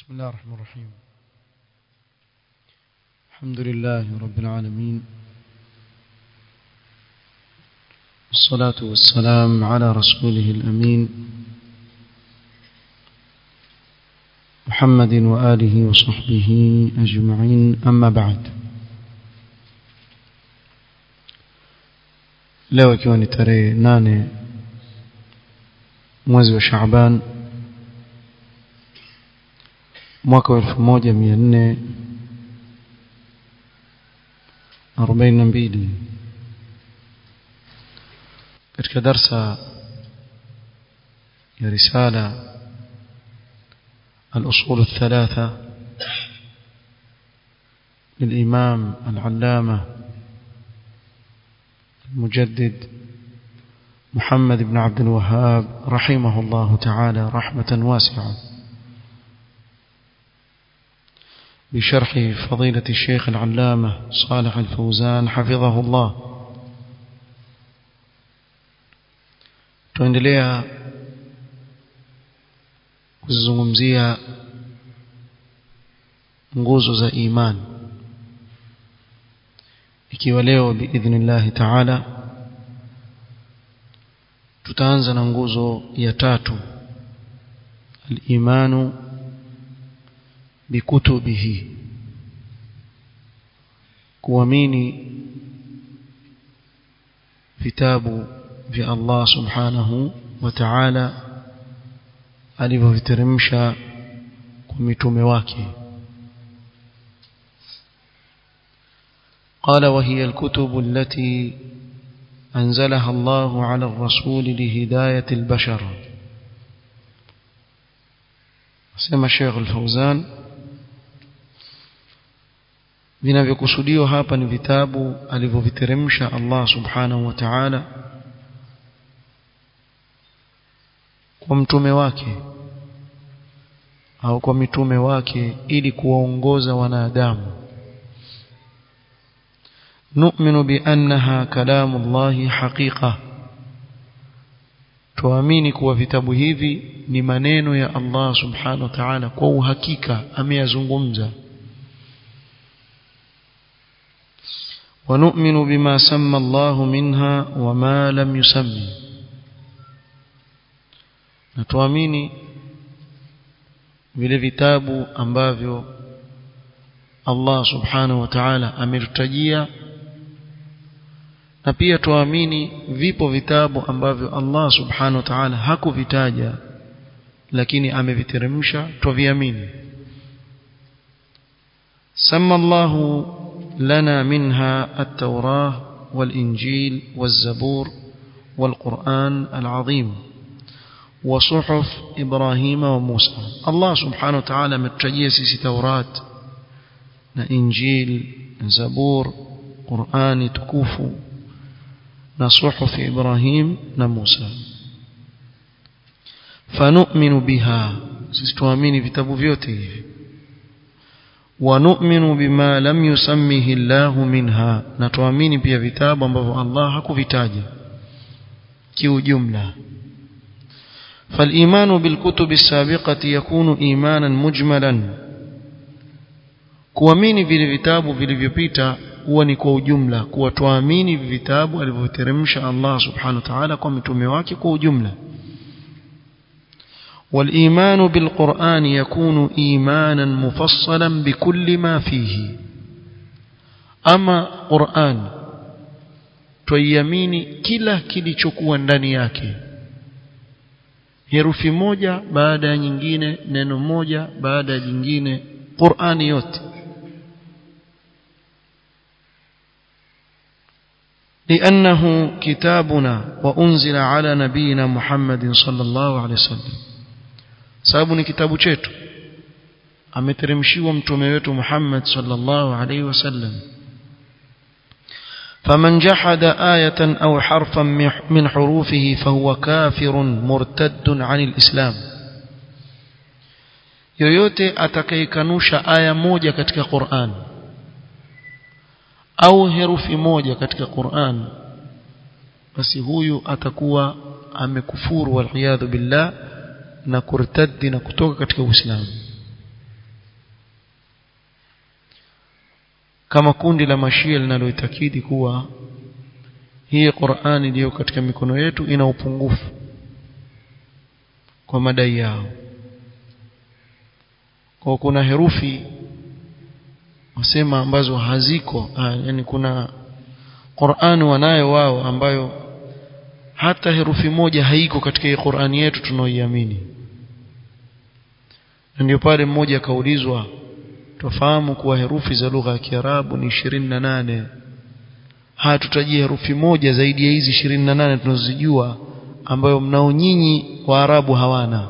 بسم الله الرحمن الرحيم الحمد لله رب العالمين والصلاة والسلام على رسوله الأمين محمد وآله وصحبه أجمعين أما بعد leo ikiwa ni tarehe nane mwezi wa Shaaban mwaka wa elfu moja mia nne arobaini na mbili katika darsa ya risala الأصول الثلاثة للإمام العلامة المجدد محمد بن عبد الوهاب رحمه الله تعالى رحمة واسعة بشرح فضيلة الشيخ العلامة صالح الفوزان حفظه الله tuendelea kuzungumzia nguzo za imani ikiwa leo biidhnillahi taala tutaanza na nguzo ya tatu al-imanu bikutubihi kuamini vitabu vya Allah subhanahu wa ta'ala alivyoviteremsha kwa mitume wake قال وهي الكتب التي أنزلها الله على الرسول لهداية البشر سمى الشيخ الفوزان vinavyokusudiwa hapa ni vitabu alivyoviteremsha Allah subhanahu wa ta'ala kwa mtume wake au kwa mitume wake ili kuwaongoza wanadamu نؤمن بأنها كلام الله حقيقة tuamini kuwa vitabu hivi ni maneno ya Allah subhanahu wa ta'ala kwa uhakika ameyazungumza ونؤمن بما سمى الله منها وما لم يسمي natuamini vile vitabu ambavyo Allah subhanahu wa ta'ala ametutajia na pia tuamini vipo vitabu ambavyo Allah subhanahu wa ta'ala hakuvitaja lakini ameviteremsha tuviamini سمى الله لنا منها التوراة والإنجيل والزبور والقرآن العظيم وصحف إبراهيم وموسى الله سبحانه وتعالى متجيه سيسي توراة إنجيل زبور قرآن تكوفو na suhuf Ibrahim na Musa fanu'minu biha sisi tuamini vitabu vyote hivi wa nu'minu bima lam yusammihi Allah minha na tuamini pia vitabu ambavyo Allah hakuvitaja kiujumla فالإيمان بالكتب السابقة يكون إيمانا مجملا kuamini vile vitabu vilivyopita huwa ni kwa ujumla kuwa tuamini vitabu alivyoteremsha Allah subhanahu wa ta'ala kwa mitume wake kwa ujumla والإيمان بالقرآن يكون إيمانا مفصلا بكل ما فيه أما قرآن tuiamini kila kilichokuwa ndani yake herufi moja baada ya nyingine neno moja baada ya jingine Qur'ani yote لأنه كتابنا وأنزل على نبينا محمد صلى الله عليه وسلم sababu ni kitabu chetu ameteremshiwa mtume wetu Muhammad sallallahu alaihi wasallam فمن جحد آية أو حرفا من حروفه فهو كافر مرتد عن الإسلام yoyote atakayekanusha aya moja katika Qur'an au herufi moja katika Qur'an basi huyu atakuwa amekufuru waliyadhu billah na kurtaddi na kutoka katika Uislamu kama kundi la mashia linaloitakidi kuwa hii Qur'ani iliyo katika mikono yetu ina upungufu kwa madai yao kwa kuna herufi wasema ambazo haziko ah, yani kuna Qur'ani wanayo wao ambayo hata herufi moja haiko katika hii Qur'ani yetu tunaoiamini ndio pale mmoja akaulizwa tufahamu kuwa herufi za lugha ya Kiarabu ni 28 hatutajie herufi moja zaidi ya hizi 28 tunazojua ambayo mnao nyinyi Waarabu hawana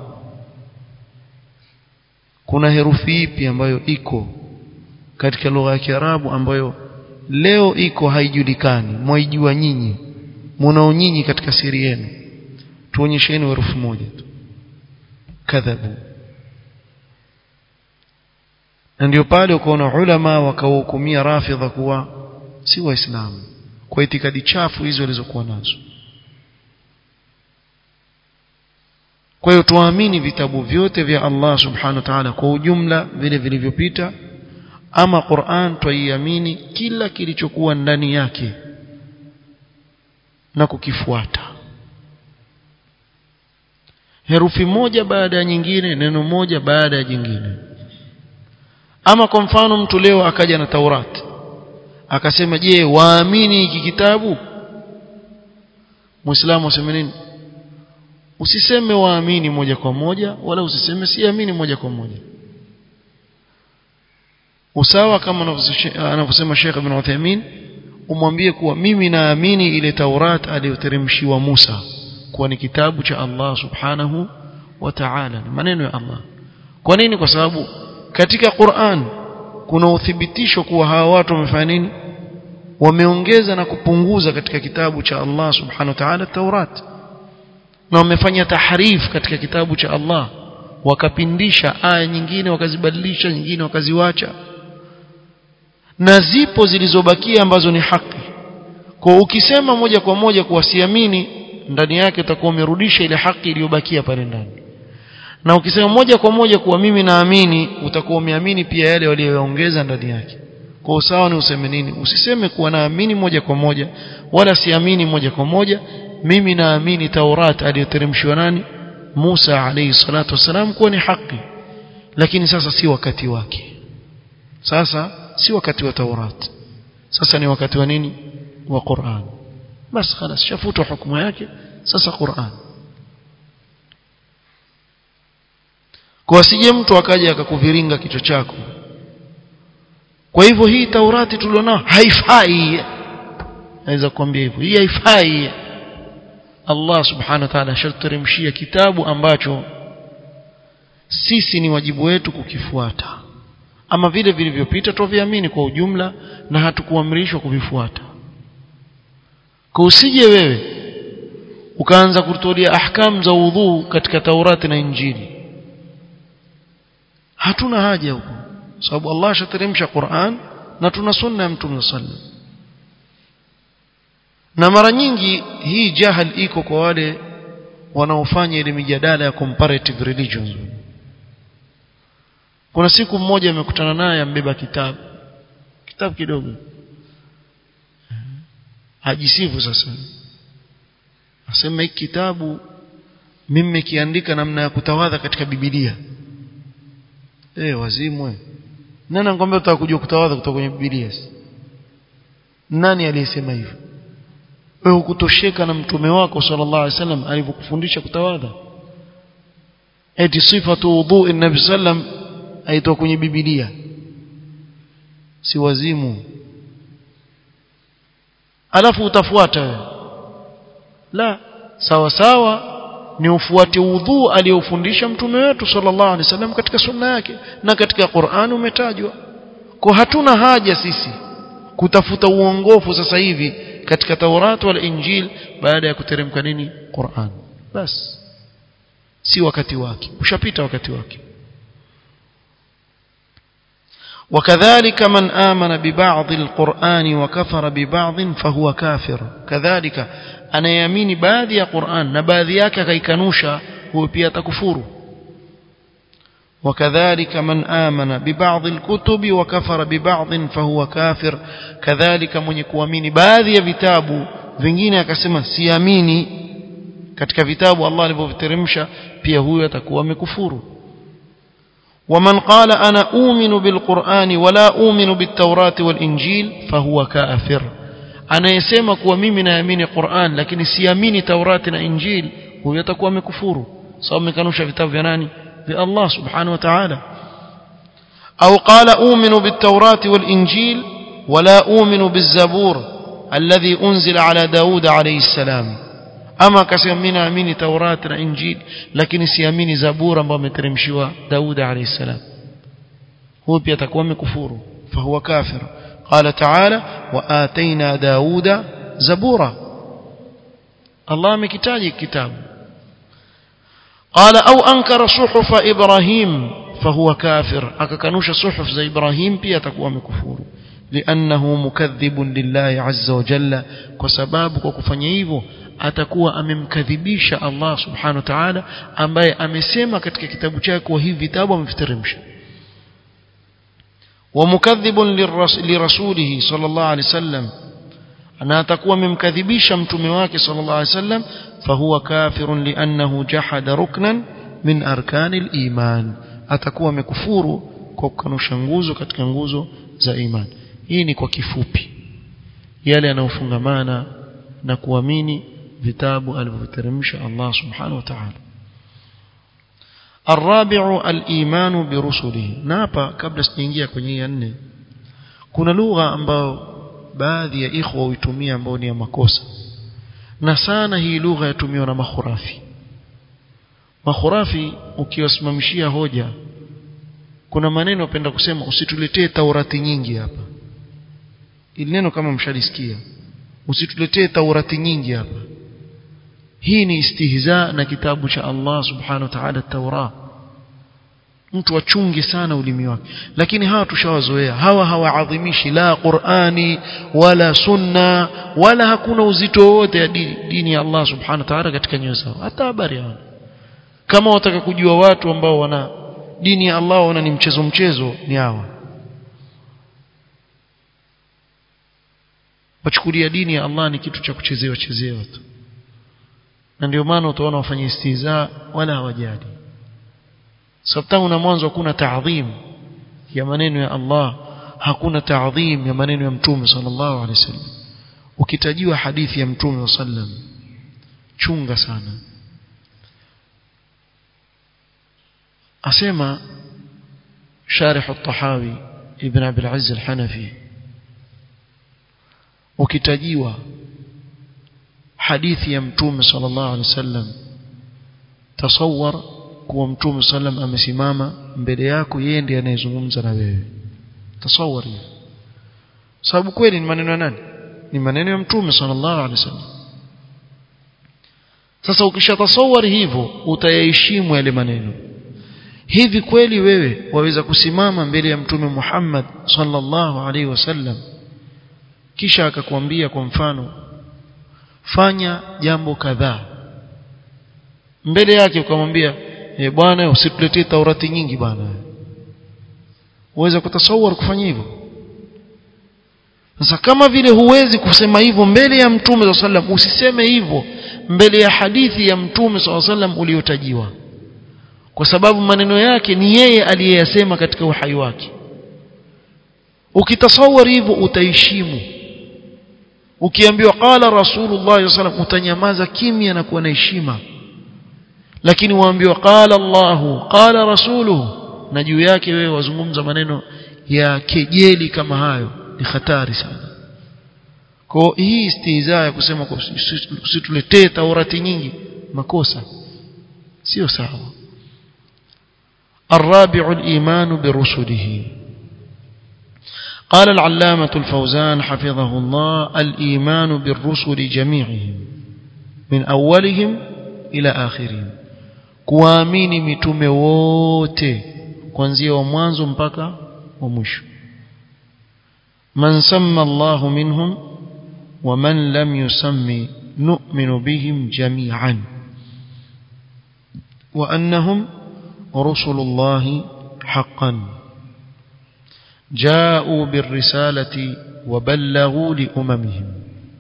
kuna herufi ipi ambayo iko katika lugha ya Kiarabu ambayo leo iko haijulikani mwaijua nyinyi mnao nyinyi katika siri yenu tuonyesheni herufi moja tu kadhabu na ndio pale ukaona ulama wakawahukumia rafidha kuwa si waislamu kwa itikadi chafu hizo walizokuwa nazo kwa hiyo tuamini vitabu vyote vya Allah subhanahu wa ta'ala kwa ujumla vile vilivyopita ama Qur'an twaiamini kila kilichokuwa ndani yake na kukifuata herufi moja baada ya nyingine neno moja baada ya jingine ama kwa mfano mtu leo akaja na Taurat akasema je waamini hiki kitabu Muislamu aseme nini usiseme waamini moja kwa moja wala usiseme siamini moja kwa moja usawa kama anavyosema Sheikh Ibn Uthaymeen umwambie kuwa mimi naamini ile Taurat aliyoteremshiwa Musa kuwa ni kitabu cha Allah subhanahu wa ta'ala maneno ya Allah kwa nini kwa sababu katika Qur'an kuna uthibitisho kuwa hawa watu wamefanya nini wameongeza na kupunguza katika kitabu cha Allah subhanahu wa ta'ala Taurat na wamefanya tahrif katika kitabu cha Allah wakapindisha aya nyingine wakazibadilisha nyingine wakaziwacha na zipo zilizobakia ambazo ni haki kwa ukisema moja kwa moja kuwa siamini ndani yake utakuwa umerudisha ile haki iliyobakia pale ndani na ukisema moja kwa moja kuwa mimi naamini utakuwa umeamini pia yale waliyoongeza ndani yake kwa usawa ni useme nini usiseme kuwa naamini moja kwa moja wala siamini moja kwa moja mimi naamini Taurat aliyoteremshwa nani Musa alayhi salatu wasalam kuwa ni haki lakini sasa si wakati wake sasa si wakati wa Taurat sasa ni wakati wa nini wa Qur'an basi خلاص shafutwa hukumu yake sasa Qur'an kwa asije mtu akaja akakuviringa kichwa chako kwa hivyo hii Taurati tulionao haifai naweza kuambia hivyo hii haifai Allah subhanahu wa ta'ala ashateremshia kitabu ambacho sisi ni wajibu wetu kukifuata ama vile vilivyopita tuviamini kwa ujumla na hatukuamrishwa kuvifuata kwa usije wewe ukaanza kutolea ahkam za udhu katika Taurati na Injili hatuna haja huko sababu Allah ashateremsha Qur'an na tuna sunna ya Mtume sallallahu na mara nyingi hii jahal iko kwa wale wanaofanya ile mijadala ya comparative religions kuna siku mmoja amekutana naye ambeba kitabu kitabu kidogo hajisifu sasa asema hiki kitabu mimi nimekiandika namna ya kutawadha katika Biblia eh wazimwe nani anakuambia utaka kujua kutawadha kutoka kwenye Biblia nani aliyesema hivyo wewe hukutosheka na mtume wako sallallahu alaihi wasallam alivyokufundisha kutawadha eti sifatu wudhu nabi sallam aitoka kwenye Biblia si wazimu alafu utafuata wewe la sawa sawa ni ufuate udhu aliyofundisha mtume wetu sallallahu alaihi wasallam katika sunna yake na katika Qur'an umetajwa kwa hatuna haja sisi kutafuta uongofu sasa hivi katika Taurat wala Injil baada ya kuteremka nini Qur'an bas si wakati wake ushapita wakati wake وكذلك من آمن ببعض القرآن وكفر ببعض فهو كافر كذلك أنا يميني باذي قرآن نباذي yake kaikanusha huyo pia atakufuru وكذلك من آمن ببعض الكتب وكفر ببعض فهو كافر كذلك من يكوامini baadhi ya vitabu vingine akasema siamini katika vitabu Allah alivyoviteremsha pia huyo atakuwa amekufuru ومن قال أنا أؤمن بالقرآن ولا أؤمن بالتوراة والإنجيل فهو كافر anayesema kuwa mimi naamini Qur'an lakini siamini Taurati na Injil huyo atakuwa amekufuru sababu amekanusha vitabu vya nani vya Allah subhanahu wa ta'ala au qala u'minu bit-taurati wal-injil wala u'minu biz-zabur alladhi unzila ala Daud alayhi salam ama akasema mimi naamini Taurati na Injil lakini siamini Zabur ambayo ameteremshiwa Daud alayhi salam huyo pia atakuwa amekufuru fahuwa kafir قال تعالى وآتينا داود زبورا الله مكتاج كتاب قال أو أنكر صحف إبراهيم فهو كافر أككنوش صحف زي إبراهيم بي تكوى مكفور لأنه مكذب لله عز وجل وسبابك وكفنيهو atakuwa amemkadhibisha Allah subhanahu wa ta'ala ambaye amesema katika kitabu chake wa hivi vitabu ameviteremsha ومكذب لرسوله صلى الله عليه وسلم أنا تكون ممكذبيش متمواك صلى الله عليه وسلم فهو كافر لأنه جحد ركنا من أركان الإيمان أتكون مكفور كوكانوش nguzo katika nguzo za iman hii ni kwa kifupi yale yanayofungamana na kuamini vitabu alivyoteremsha Allah subhanahu wa ta'ala الرابع الإيمان برسله نابا kabla sijaingia kwenye ya nne kuna lugha ambayo baadhi ya ikhwa huitumia ambao ni ya makosa na sana hii lugha yatumiwa na makhurafi makhurafi ukiwasimamishia hoja kuna maneno wapenda kusema usituletee taurati nyingi hapa ili neno kama mshalisikia usituletee taurati nyingi hapa hii ni istihza na kitabu cha Allah subhanahu wa ta'ala Taura mtu achunge sana ulimi wake lakini hawa tushawazoea hawa hawaadhimishi la Qur'ani wala sunna wala hakuna uzito wote ya dini, dini ya Allah subhanahu wa ta'ala katika nyoyo zao hata habari hawana kama wataka kujua watu ambao wana dini ya Allah wana ni mchezo mchezo ni hawa wachukulia dini ya Allah ni kitu cha kuchezewa chezewa tu na ndio maana utaona wafanye istiza wala hawajali sababu tangu na mwanzo hakuna taadhim ya maneno ya Allah hakuna taadhim ya maneno ya mtume sallallahu alaihi wasallam ukitajiwa hadithi ya mtume sallam chunga sana asema شارح الطحاوي ابن عبد العز الحنفي ukitajiwa hadithi ya mtume sallallahu alaihi wasallam tasawwar kuwa mtume sallam amesimama mbele yako yeye ndiye anayezungumza na wewe tasawwar hiyo sababu kweli ni maneno ya nani ni maneno ya mtume sallallahu alaihi wasallam sasa ukishatasawwar hivyo utayaheshimu yale maneno hivi kweli wewe waweza kusimama mbele ya mtume Muhammad sallallahu alaihi wasallam kisha akakwambia kwa mfano fanya jambo kadhaa mbele yake ukamwambia e bwana usituletee taurati nyingi bwana uweza kutasawar kufanya hivyo sasa kama vile huwezi kusema hivyo mbele ya mtume swalla sallam usiseme hivyo mbele ya hadithi ya mtume swalla sallam uliotajiwa kwa sababu maneno yake ni yeye aliyeyasema katika uhai wake ukitasawar hivyo utaheshimu ukiambiwa qala rasulullah sallam utanyamaza kimya na kuwa na heshima lakini waambiwa qala allah qala rasuluhu na juu yake wewe wazungumza maneno ya kejeli kama hayo ni hatari sana kwa hii istihza ya kusema usituletee taurati nyingi makosa sio sawa الرابع الإيمان برسله قال العلامة الفوزان حفظه الله الإيمان بالرسل جميعهم من أولهم إلى آخرهم kuamini mitume wote kuanzia wa mwanzo mpaka wa mwisho man samma Allah minhum wa man lam yusammi nu'minu bihim jami'an wa annahum rusulullah حقا جاءوا بالرسالة وبلغوا لأممهم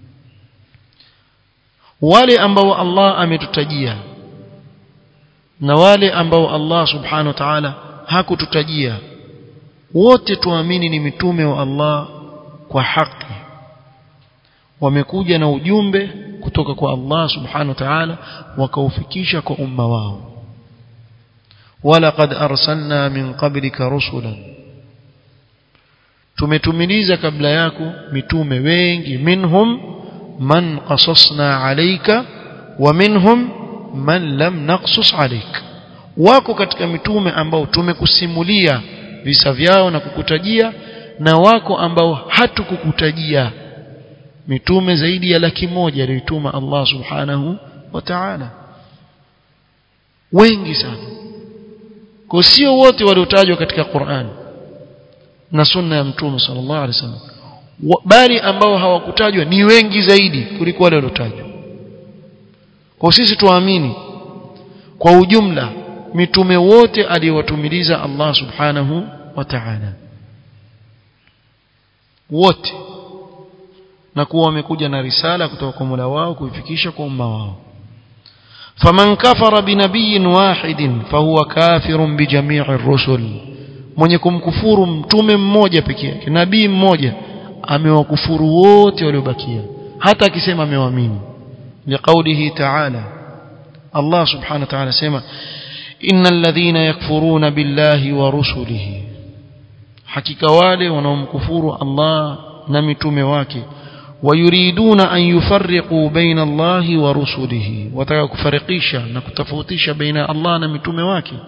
wale ambao Allah ametutajia na wale ambao Allah subhanahu wa ta'ala hakututajia wote tuamini ni mitume wa Allah kwa haki wamekuja na ujumbe kutoka kwa Allah subhanahu wa ta'ala wakaufikisha kwa umma wao walaqad arsalna min qablika rusulan tumetumiliza kabla yako mitume wengi minhum man qasasna alayka wa minhum man lam naqsus alayka wako katika mitume ambao tumekusimulia visa vyao na kukutajia na wako ambao hatukukutajia mitume zaidi ya laki moja aliyotuma Allah subhanahu wa ta'ala wengi sana kwa sio wote waliotajwa katika Qur'an na sunna ya mtume sallallahu alaihi wasallam bali ambao hawakutajwa ni wengi zaidi kuliko wale waliotajwa kwa sisi tuamini kwa ujumla mitume wote aliyowatumiliza Allah subhanahu wa ta'ala wote na kuwa wamekuja na risala kutoka kwa Mola wao kuifikisha kwa umma wao faman kafara binabiyin wahidin fahuwa kafirun bijamii ar-rusul mwenye kumkufuru mtume mmoja pekee yake nabii mmoja amewakufuru wote waliobakia hata akisema amewaamini liqaulihi ta'ala Allah subhanahu wa ta'ala sema innal ladhina yakfuruna billahi wa rusulihi hakika wale wanaomkufuru Allah na mitume wake ويريدون أن يفرقوا بين الله ورسله وتكفرقيشا نكتفوتيشا بين الله نمتم واكي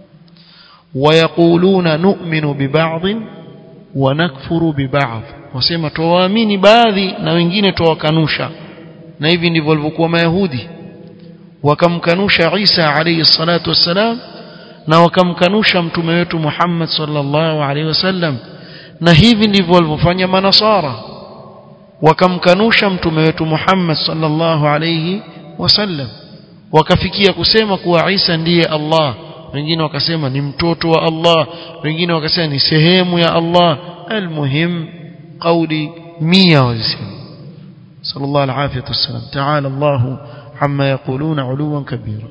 ويقولون نؤمن ببعض ونكفر ببعض wasema tuwaamini baadhi na wengine tuwakanusha na hivi ndivyo walivyokuwa mayahudi wakamkanusha Isa alayhi salatu wassalam na wakamkanusha mtume wetu Muhammad sallallahu alayhi wasallam na hivi ndivyo walivyofanya manasara wakamkanusha mtume wetu Muhammad sallallahu alayhi wasallam wakafikia kusema kuwa Isa ndiye Allah wengine wakasema ni mtoto wa Allah wengine wakasema ni sehemu ya Allah almuhim قولي مية وزسم صلى الله العافية والسلام تعالى الله عما يقولون علوا كبيرا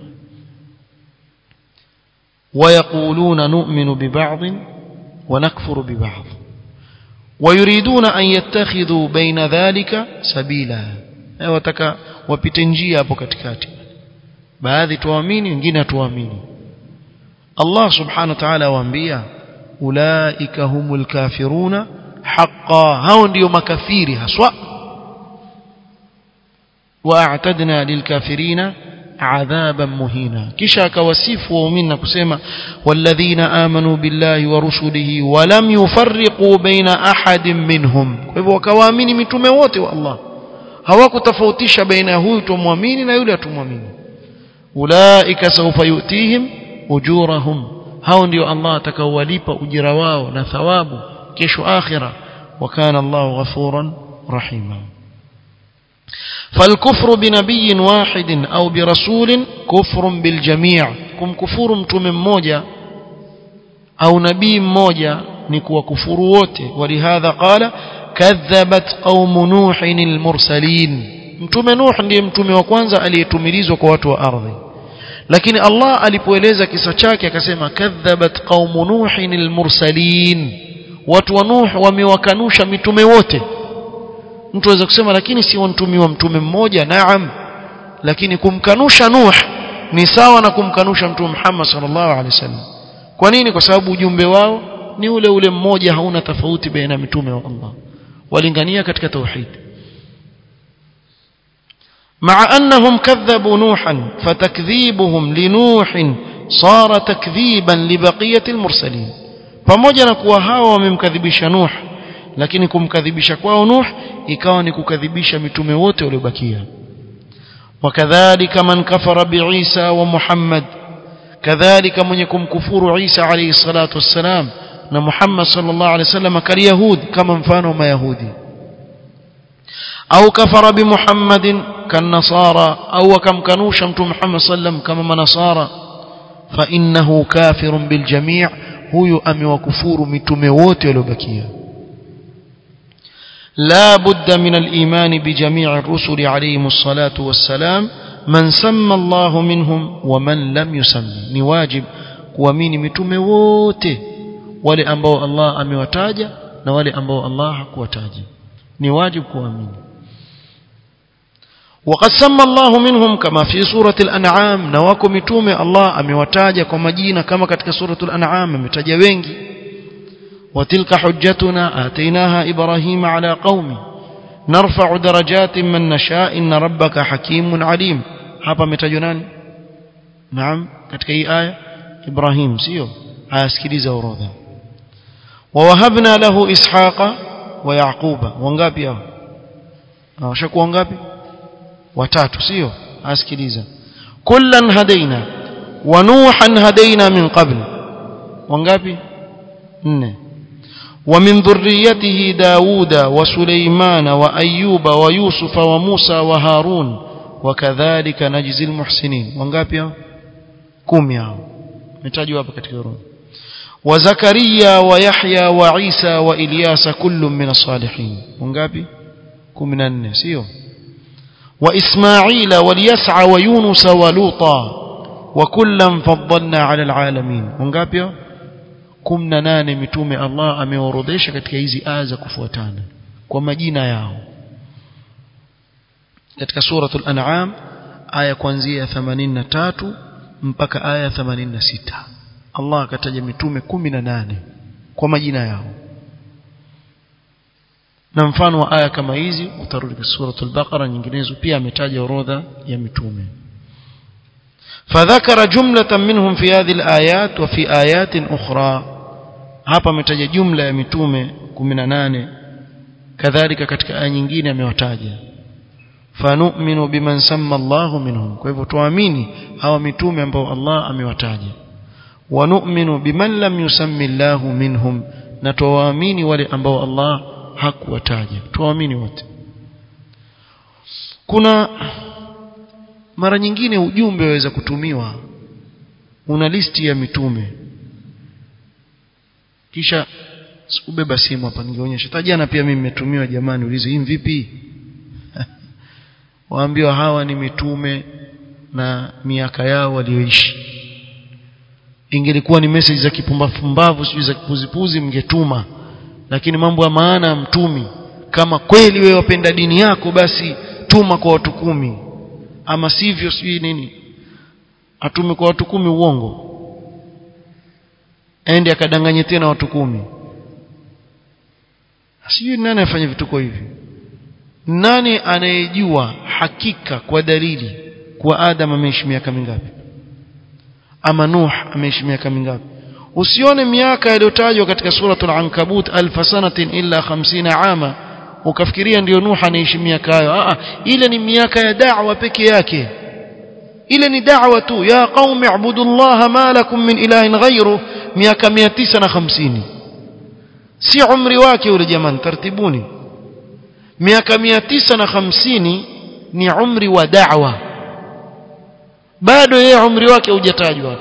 ويقولون نؤمن ببعض ونكفر ببعض ويريدون أن يتخذوا بين ذلك سبيلا wataka wapite njia hapo katikati baadhi tuamini wengine hatuamini Allah subhanahu wa ta'ala waambia ulaika humul kafiruna haqa hao ndio makafiri haswa واعتدنا للكافرين عذابا مهينا kisha akawasifu waumini na kusema walladhina amanu billahi wa rusulihi wa lam yufarriqu baina ahadin minhum kwa hivyo wakawaamini mitume wote wa Allah hawakutofautisha baina huyu tumwamini na yule atumwamini ulaika sawfa yutihim ujurahum hao ndio Allah atakaowalipa ujira wao na thawabu kesho akhira وكان الله غفورا رحيما فالكفر بنبي واحد أو برسول كفر بالجميع كم كفور متوم مmoja أو نبي مmoja نكوا كفر wote ولهذا قال كذبت قوم نوح المرسلين mtume Nuh ndiye mtume wa kwanza aliyetumilizwa kwa watu wa ardhi lakini Allah alipoeleza kisa chake akasema kadhabat qaumu nuhin almursalin watu wa Nuh wamewakanusha mitume wote mtu aweza kusema lakini si mtume wa mtume mmoja naam lakini kumkanusha Nuh ni sawa na kumkanusha mtume Muhammad sallallahu alaihi wasallam kwa nini kwa sababu ujumbe wao ni ule ule mmoja hauna tofauti baina mitume wa Allah walingania katika tauhid مع أنهم كذبوا نوحا فتكذيبهم لنوح صار تكذيبا لبقية المرسلين pamoja na kuwa hawa wamemkadhibisha Nuh lakini kumkadhibisha kwao Nuh ikawa ni kukadhibisha mitume wote waliobakia wakadhalika man kafara biisa wa Muhammad kadhalika mwenye kumkufuru Isa alayhi salatu wassalam na Muhammad sallallahu alayhi wasallam kaliyahud kama mfano wa mayahudi au kafara bi Muhammadin kanasara au akamkanusha mtume Muhammad sallam kama manasara fa innahu kafirun bil jami' huyu amewakufuru mitume wote waliobakia لا بد من الإيمان بجميع الرسل عليهم الصلاة والسلام من سمى الله منهم ومن لم يسمي ni wajib kuamini mitume wote wale ambao Allah amewataja na wale ambao Allah hakuwataja ni wajib kuamini وقد سمى الله منهم كما في سورة الأنعام نواكم متومة الله أموتاجا كما جينا كما كتك سورة الأنعام أمتاجا وينجي وتلك حجتنا آتيناها إبراهيم على قومه نرفع درجات من نشاء إن ربك حكيم عليم hapa ametajwa nani naam katika hii aya Ibrahim sio ayasikiliza orodha wawahabna lahu ishaqa wa yaquba wangapi hao washakuwa wangapi watatu sio asikiliza kullan hadaina wa nuhan hadaina min qabl wangapi nne ومن ذريته داود وسليمان وأيوب ويوسف وموسى وهارون وكذلك نجزي المحسنين wangapi hao 10 hao metajwa hapa katika orodha وزكريا ويحيى وعيسى وإلياس كل من الصالحين wangapi 14 sio وإسماعيل واليسع ويونس ولوطا وكلا فضلنا على العالمين wangapi hao 18 mitume Allah ameorodhesha katika hizi aya za kufuatana kwa majina yao katika suratul an'am aya kuanzia 83 mpaka aya 86 Allah akataja mitume 18 kwa majina yao na mfano wa aya kama hizi utarudi katika suratul baqara nyinginezo pia ametaja orodha ya mitume فذكر جملة منهم في هذه الآيات وفي آيات أخرى hapa ametaja jumla ya mitume 18 kadhalika katika aya nyingine amewataja fanu'minu biman samma Allahu minhum kwa hivyo tuamini hawa mitume ambao Allah amewataja wa nu'minu biman lam yusammi Allahu minhum na tuwaamini wale ambao Allah hakuwataja tuwaamini wote kuna mara nyingine ujumbe waweza kutumiwa una listi ya mitume kisha sikubeba simu hapa ningeonyesha tajana pia mimi nimetumiwa jamani ulize hii vipi waambiwa hawa ni mitume na miaka yao walioishi ingelikuwa ni message za kipumbafumbavu sijui za kipuzipuzi mngetuma lakini mambo ya maana ya mtumi kama kweli wewe wapenda dini yako basi tuma kwa watu kumi ama sivyo sijui nini atume kwa watu kumi uongo ende akadanganye tena watu kumi sijui nani afanye vituko hivi nani anayejua hakika kwa dalili kuwa Adam ameishi miaka mingapi ama Nuh ameishi miaka mingapi usione miaka iliyotajwa katika suratul ankabut alf sanatin illa 50 ama ukafikiria ndio Nuh anaishi miaka hayo ah ile ni miaka ya da'wa peke yake ile ni da'wa tu ya qaumi ibudullaha ma lakum min ilahin ghayru miaka 950 si umri wake yule jamani tartibuni miaka 950 ni umri wa da'wa bado yeye umri wake hujatajwa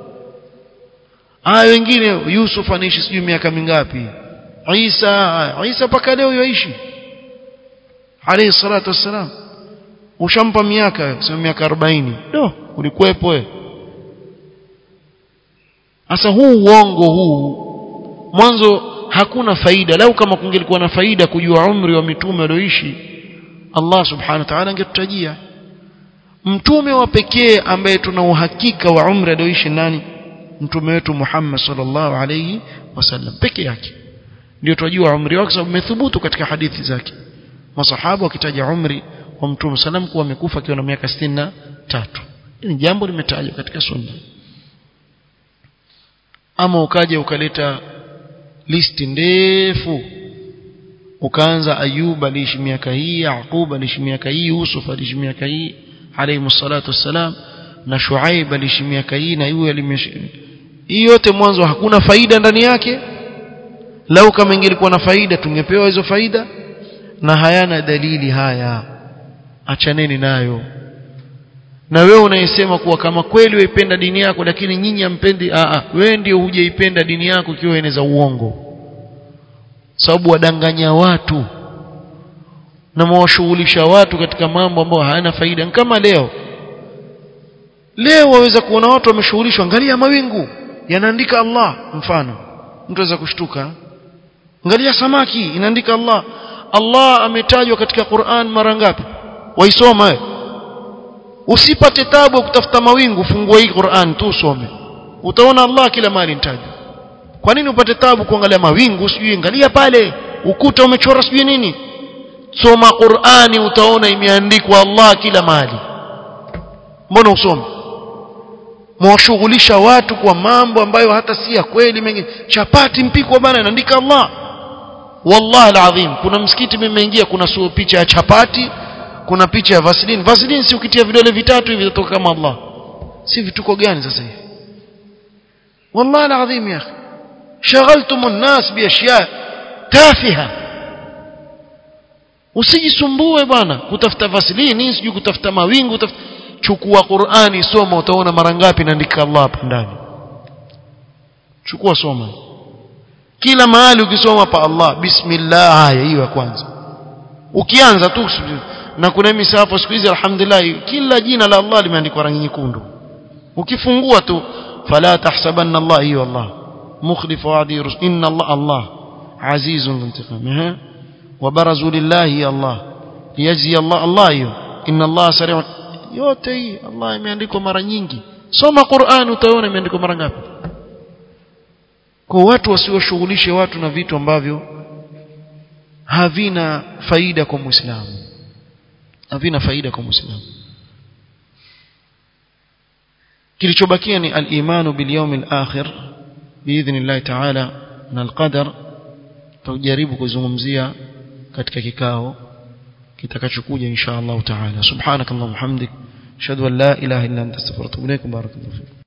aya wengine Yusuf anaishi sijui miaka mingapi Isa Isa paka leo yoishi alayhi salatu wassalam ushampa miaka sio miaka 40 do ulikuwepo wewe sasa huu uongo huu mwanzo hakuna faida lau kama kungelikuwa na faida kujua umri wa mitume walioishi Allah subhanahu wa ta'ala angetutajia mtume wa pekee ambaye tuna uhakika wa umri alioishi nani mtume wetu Muhammad sallallahu alayhi wasallam peke yake ndio tunajua umri wake sababu umethubutu katika hadithi zake masahaba wakitaja umri wa mtume sallam kuwa amekufa akiwa na miaka 63 ni jambo limetajwa katika sunna ama ukaja ukaleta listi ndefu ukaanza Ayub aliishi miaka hii Yaqub aliishi miaka hii Yusuf aliishi miaka hii alayhi salatu wassalam na Shuaib aliishi miaka hii na yule alimeshi hii yote mwanzo hakuna faida ndani yake lau kama ingelikuwa na faida tungepewa hizo faida na hayana dalili haya achaneni nayo na wewe unayesema kuwa kama kweli waipenda dini yako lakini nyinyi hampendi a a wewe ndio hujaipenda dini yako ikiwa eneza uongo sababu wadanganya watu na mwashughulisha watu katika mambo ambayo hayana faida kama leo leo waweza kuona watu wameshughulishwa angalia mawingu yanaandika Allah mfano mtu aweza kushtuka angalia samaki inaandika Allah Allah ametajwa katika Qur'an mara ngapi waisoma wewe usipate tabu kutafuta mawingu fungua hii Qur'an tu usome utaona Allah kila mahali nitajwa kwa nini upate tabu kuangalia mawingu sijui angalia pale ukuta umechora sijui nini soma Qur'ani utaona imeandikwa Allah kila mahali mbona usome mwashughulisha watu kwa mambo ambayo hata si ya kweli mengi chapati mpikwa bana inaandika Allah wallahi alazim kuna msikiti mmeingia kuna sio picha ya chapati kuna picha ya vaseline vaseline si ukitia vidole vitatu hivi vitatoka kama Allah si vituko gani sasa hivi wallahi alazim ya akhi شغلتم الناس باشياء تافهه usijisumbue bwana kutafuta vaseline sijui kutafuta mawingu kutafuta chukua Qur'ani soma utaona mara ngapi naandika Allah hapa ndani chukua soma kila mahali ukisoma pa Allah bismillah haya hiyo ya kwanza ukianza tu na kuna misahafu siku hizi alhamdulillah kila jina la Allah limeandikwa rangi nyekundu ukifungua tu fala tahsabanna Allah hiyo Allah مخلف وعدي رسل إن الله الله عزيز انتقام وبرزوا لله الله ليجزي الله الله إن الله سريع yote hii Allah imeandikwa mara nyingi soma Qur'an utaona imeandikwa mara ngapi kwa watu wasiwashughulishe watu na vitu ambavyo havina faida kwa Muislamu havina faida kwa Muislamu kilichobakia ni al-imanu bil yawmil akhir biidhnillah ta'ala na al-qadar tujaribu kuzungumzia katika kikao kitakachokuja insha Allah ta'ala subhanakallahumma hamdik ashhadu an la ilaha illa anta astaghfiruka wa atubu ilaik barakallahu